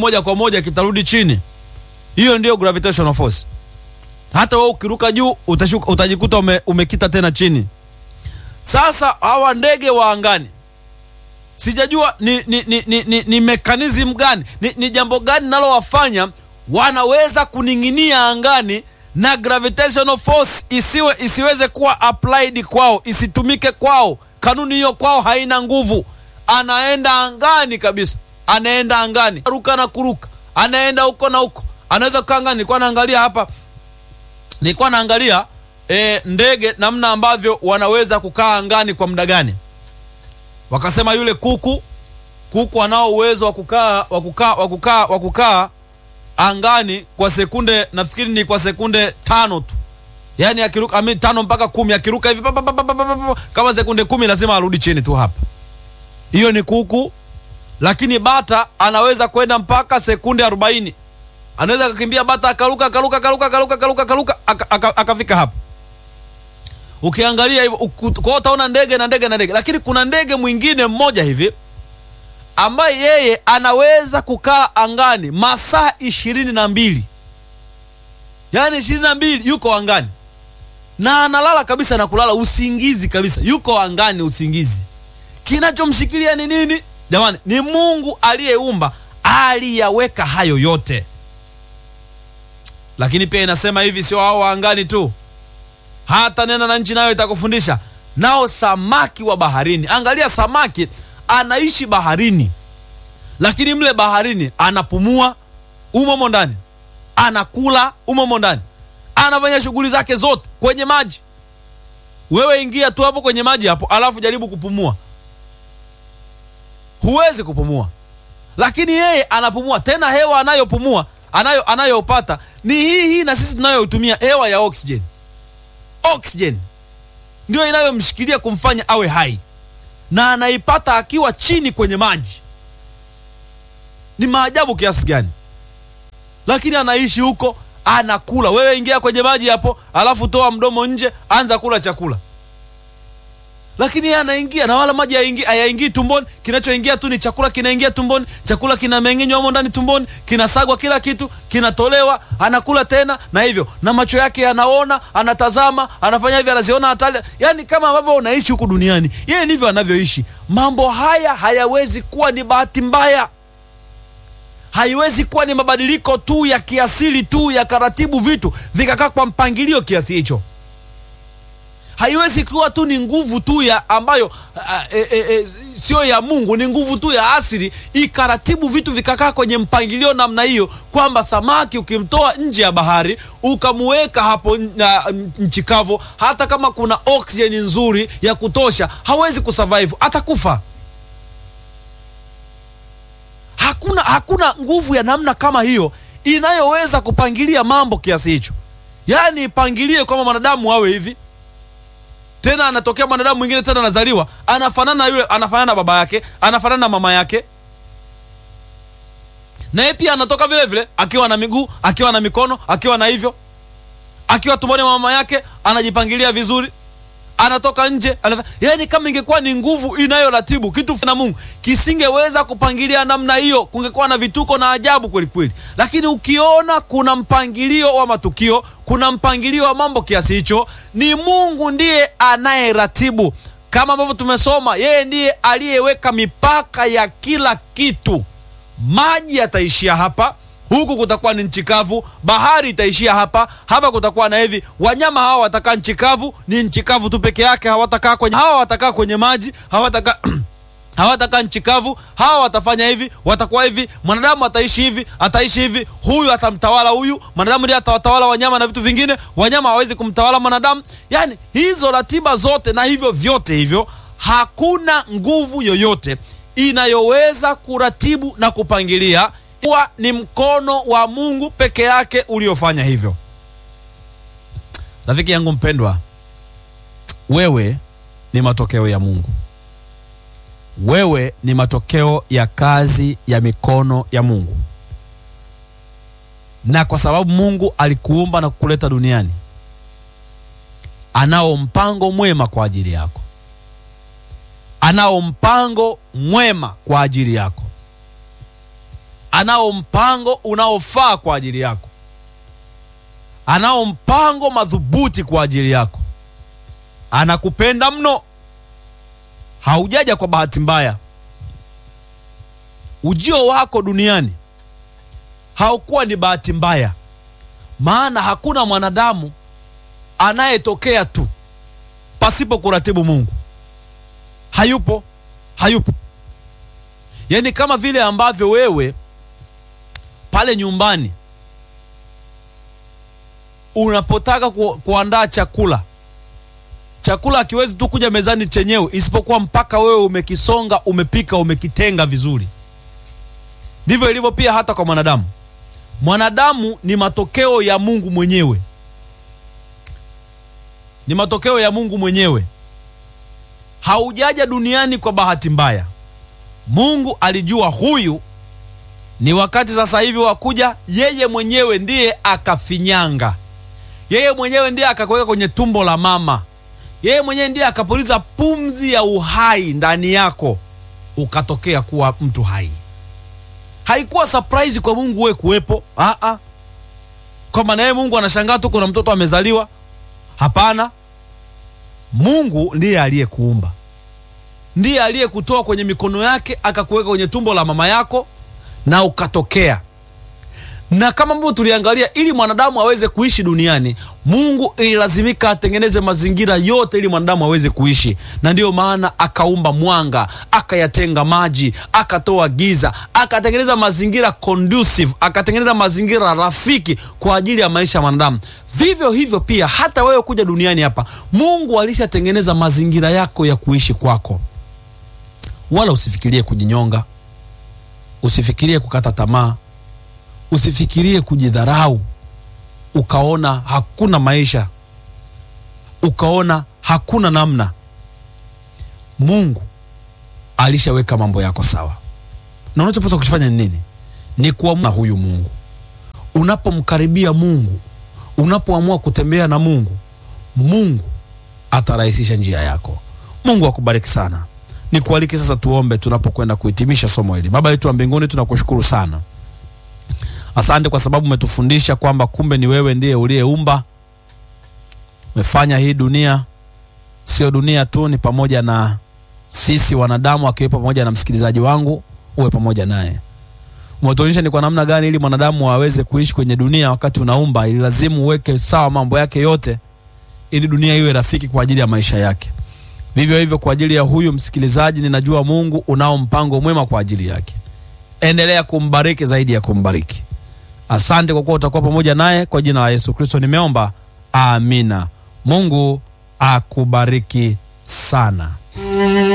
moja kwa moja kitarudi chini. Hiyo ndiyo gravitational force. Hata wewe ukiruka juu utashuka, utajikuta ume, umekita tena chini. Sasa hawa ndege wa angani sijajua ni, ni, ni, ni, ni, ni mechanism gani ni, ni jambo gani nalowafanya wanaweza kuning'inia angani na gravitational force isiwe isiweze kuwa applied kwao, isitumike kwao. Kanuni hiyo kwao haina nguvu. Anaenda angani kabisa, anaenda angani, ruka na kuruka, anaenda huko na huko, anaweza kukaa angani. Nilikuwa naangalia hapa, nilikuwa naangalia e, ndege namna ambavyo wanaweza kukaa angani kwa muda gani. Wakasema yule kuku, kuku anao uwezo wa kukaa wa kukaa wa kukaa wa kukaa angani kwa sekunde nafikiri ni kwa sekunde tano tu, yaani akiruka ami, tano mpaka kumi akiruka hivi pa, pa, pa, pa, pa, pa, pa, kama sekunde kumi lazima arudi chini tu hapa. Hiyo ni kuku, lakini bata anaweza kwenda mpaka sekunde arobaini. Anaweza akakimbia bata akaruka akaruka akaruka akaruka akaruka akaruka aka- aka- akafika hapa. Ukiangalia hivyo uku- kwa hiyo utaona ndege na ndege na ndege, lakini kuna ndege mwingine mmoja hivi ambaye yeye anaweza kukaa angani masaa ishirini na mbili yaani ishirini na mbili yuko angani na analala kabisa na kulala usingizi kabisa, yuko angani usingizi. Kinachomshikilia ni nini jamani? Ni Mungu aliyeumba, aliyaweka hayo yote. Lakini pia inasema hivi, sio hao wa angani tu, hata nena na nchi nayo itakufundisha, nao samaki wa baharini. Angalia, samaki anaishi baharini, lakini mle baharini anapumua umomo ndani, anakula umomo ndani, anafanya shughuli zake zote kwenye maji. Wewe ingia tu hapo kwenye maji hapo, alafu jaribu kupumua, huwezi kupumua, lakini yeye anapumua. Tena hewa anayopumua anayo anayopata ni hii hii na sisi tunayotumia hewa ya oxygen. Oxygen ndio inayomshikilia kumfanya awe hai, na anaipata akiwa chini kwenye maji. Ni maajabu kiasi gani! Lakini anaishi huko, anakula. Wewe ingia kwenye maji hapo, alafu toa mdomo nje, anza kula chakula, lakini yeye anaingia na wala maji hayaingii hayaingii tumboni. Kinachoingia tu ni chakula, kinaingia tumboni, chakula kinameng'enywa humo ndani tumboni, kinasagwa, kila kitu kinatolewa, anakula tena, na hivyo na macho yake yanaona, anatazama, anafanya hivi, anaziona hatari. Yani kama ambavyo unaishi huku duniani, yeye ndivyo anavyoishi. Mambo haya hayawezi kuwa ni bahati mbaya haiwezi kuwa ni mabadiliko tu ya kiasili tu ya karatibu vitu vikakaa kwa mpangilio kiasi hicho. Haiwezi kuwa tu ni nguvu tu ya ambayo a, e, e, e, sio ya Mungu, ni nguvu tu ya asili ikaratibu vitu vikakaa kwenye mpangilio namna hiyo, kwamba samaki ukimtoa nje ya bahari ukamuweka hapo na nchi kavu, hata kama kuna oksijeni nzuri ya kutosha, hawezi kusurvive, atakufa. Hakuna, hakuna nguvu ya namna kama hiyo inayoweza kupangilia mambo kiasi hicho. Yaani ipangilie kwamba mwanadamu awe hivi, tena anatokea mwanadamu mwingine tena anazaliwa anafanana na yule, anafanana na baba yake, anafanana na mama yake, na yeye pia anatoka vile vile akiwa na miguu, akiwa na mikono, akiwa na hivyo, akiwa tumboni mwa mama yake anajipangilia vizuri anatoka nje anata... Yani, kama ingekuwa ni nguvu inayoratibu kitu na Mungu kisingeweza kupangilia namna hiyo, kungekuwa na vituko na ajabu kweli kweli. Lakini ukiona kuna mpangilio wa matukio, kuna mpangilio wa mambo kiasi hicho, ni Mungu ndiye anayeratibu, kama ambavyo tumesoma, yeye ndiye aliyeweka mipaka ya kila kitu. Maji yataishia hapa huku kutakuwa ni nchi kavu, bahari itaishia hapa hapa, kutakuwa na hivi. Wanyama hawa watakaa nchi kavu, ni nchi kavu tu peke yake, hawatakaa kwenye hawa watakaa kwenye maji, hawatakaa hawatakaa nchi kavu. Hawa watafanya hivi, watakuwa hivi. Mwanadamu ataishi hivi, ataishi hivi, huyu atamtawala huyu. Mwanadamu ndiye atawatawala wanyama na vitu vingine, wanyama hawezi kumtawala mwanadamu. Yani hizo ratiba zote na hivyo vyote hivyo, hakuna nguvu yoyote inayoweza kuratibu na kupangilia kuwa ni mkono wa Mungu peke yake uliofanya hivyo. Rafiki yangu mpendwa, wewe ni matokeo ya Mungu. Wewe ni matokeo ya kazi ya mikono ya Mungu, na kwa sababu Mungu alikuumba na kukuleta duniani, anao mpango mwema kwa ajili yako, anao mpango mwema kwa ajili yako anao mpango unaofaa kwa ajili yako, anao mpango madhubuti kwa ajili yako. Anakupenda mno, haujaja kwa bahati mbaya. Ujio wako duniani haukuwa ni bahati mbaya, maana hakuna mwanadamu anayetokea tu pasipo kuratibu Mungu. Hayupo, hayupo. Yaani kama vile ambavyo wewe pale nyumbani unapotaka ku, kuandaa chakula, chakula hakiwezi tu kuja mezani chenyewe, isipokuwa mpaka wewe umekisonga, umepika, umekitenga vizuri. Ndivyo ilivyo pia hata kwa mwanadamu. Mwanadamu ni matokeo ya Mungu mwenyewe, ni matokeo ya Mungu mwenyewe. Haujaja duniani kwa bahati mbaya. Mungu alijua huyu ni wakati sasa hivi wa kuja, yeye mwenyewe ndiye akafinyanga, yeye mwenyewe ndiye akakuweka kwenye tumbo la mama, yeye mwenyewe ndiye akapuliza pumzi ya uhai ndani yako, ukatokea kuwa mtu hai. Haikuwa surprise kwa Mungu wewe kuwepo, ah ah, kwamba na yeye Mungu anashangaa tu kuna mtoto amezaliwa. Hapana, Mungu ndiye aliyekuumba, ndiye aliyekutoa kwenye mikono yake akakuweka kwenye tumbo la mama yako na ukatokea. Na kama ambavyo tuliangalia, ili mwanadamu aweze kuishi duniani, Mungu ililazimika atengeneze mazingira yote ili mwanadamu aweze kuishi, na ndiyo maana akaumba mwanga, akayatenga maji, akatoa giza, akatengeneza mazingira conducive, akatengeneza mazingira rafiki kwa ajili ya maisha ya mwanadamu. Vivyo hivyo pia hata wewe kuja duniani hapa, Mungu alishatengeneza mazingira yako ya kuishi kwako. Wala usifikirie kujinyonga, usifikirie kukata tamaa, usifikirie kujidharau, ukaona hakuna maisha, ukaona hakuna namna. Mungu alishaweka mambo yako sawa, na unachopaswa kufanya ni nini? Ni kuamua huyu Mungu. Unapomkaribia Mungu, unapoamua kutembea na Mungu, Mungu atarahisisha njia yako. Mungu akubariki sana. Nikualike sasa tuombe tunapokwenda kuhitimisha somo hili. Baba yetu wa mbinguni, tunakushukuru sana, asante kwa sababu umetufundisha kwamba kumbe ni wewe ndiye uliyeumba, umefanya hii dunia. Sio dunia tu, ni pamoja na sisi wanadamu, akiwepo pamoja na msikilizaji wangu, uwe pamoja naye. Umetuonyesha ni kwa namna gani ili mwanadamu aweze kuishi kwenye dunia. Wakati unaumba, ili lazimu uweke sawa mambo yake yote, ili dunia iwe rafiki kwa ajili ya maisha yake. Vivyo hivyo kwa ajili ya huyu msikilizaji, ninajua Mungu unao mpango mwema kwa ajili yake. Endelea kumbariki zaidi ya kumbariki. Asante kwa kuwa utakuwa pamoja naye. Kwa jina la Yesu Kristo nimeomba, amina. Mungu akubariki sana.